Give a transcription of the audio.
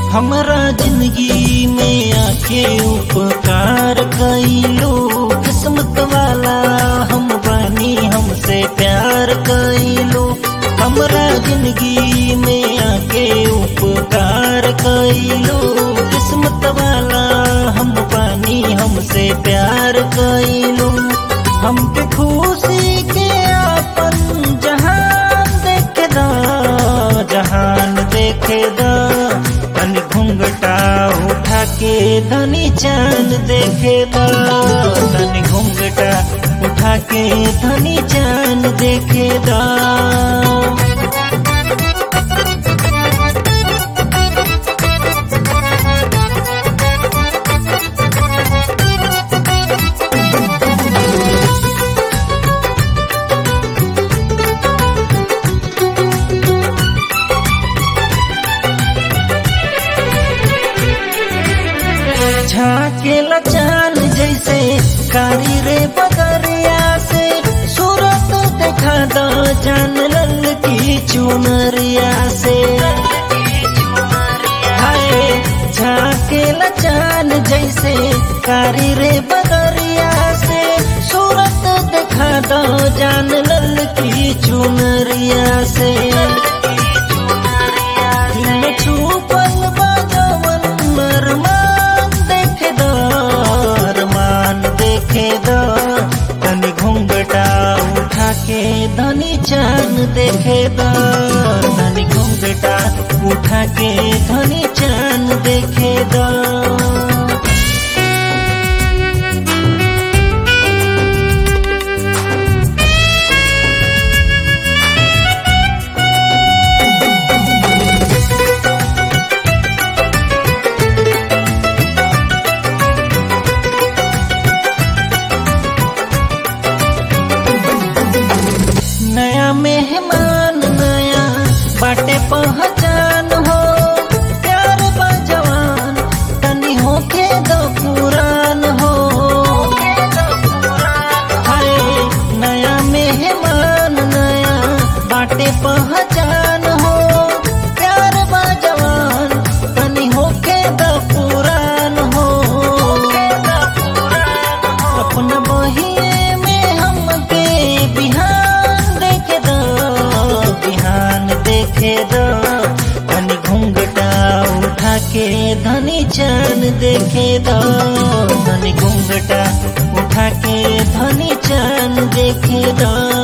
हमरा जिंदगी में आके उपकार कैलो किस्मत वाला हम बानी हमसे प्यार कैलो हमरा जिंदगी में आके उपकार कैलो किस्मत वाला हम बानी हमसे प्यार कैलो हमके खुशी के अपन जहान देखे दा जहान देखे दा तनी घुंघटा उठा के धनी चांद देखे दा तनी घुंघटा उठा के धनी चांद देखे दा झाकेला चांद जैसे कारी रे बदरिया से सूरत देखा दो जान लल की चुनरिया से हाय झाकेला चांद जैसे कारी रे बदरिया से सूरत देखा दो जान लल की चुनरिया से दिल में छुपल बाजवन मरमान देखे दो अरमान देखे दो तनी घुंघटा उठा के धनी चांद देखे दो धनी घुंघटा उठा के धनी चांद देखे दो नया मेहमान नया बाटे पहचान हो प्यार बजवान तनी होके दो पुरान हो हाय नया मेहमान नया बाटे पहचान हो प्यार बजवान तनी होके दो पुरान हो अपना बहिए में हमके बिहान देखे दो बिहान देखे दो धनी घुंघटा उठा के धनी चांद देखे दो धनी घुंघटा उठा के धनी चांद देखे दो